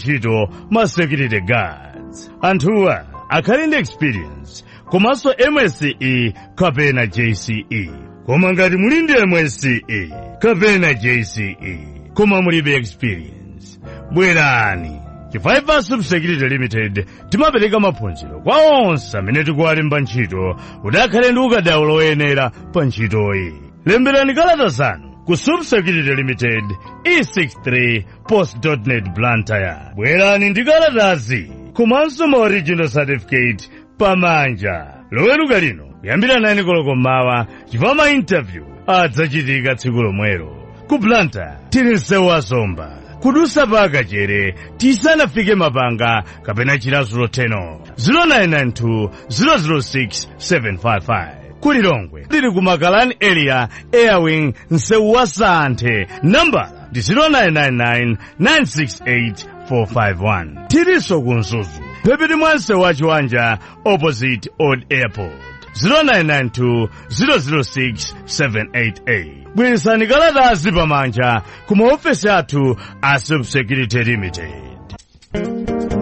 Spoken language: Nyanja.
ntchito ma security guards anthuwa akhali ndi experience komanso msce kapena jce koma ngati muli ndi msce kapena jce koma mulibe experience bwerani chifukwa subsecurity limited timapereka maphunziro kwa onse amene tikuwalemba ntchito kuti akhale ndi ukadaulo oyenera pa ntchitoyi lemberani kalata zanu ku subsecurity limited e63 post.net blantyre bwerani ndi kalatazi komanso ma original certificate pamanja loweruka lino kuyambira 9 koloko mmawa chifukwa ma interview adzachitika tsiku lomwelo ku blantyre tili msewu wa zomba kudusa paka chere tisanafike mapanga kapena chilasulo 10 0992 006 755 kuli longwe lili ku makalani area airwing msewu wa santhe nambala ndi 0999 968 451 tilinso ku mzuzu phepiti mwa msewu wa chiwanja opposite old airport 0992 006 788 bweresani kalatazi pamanja ku maofesi athu a subsecurity limited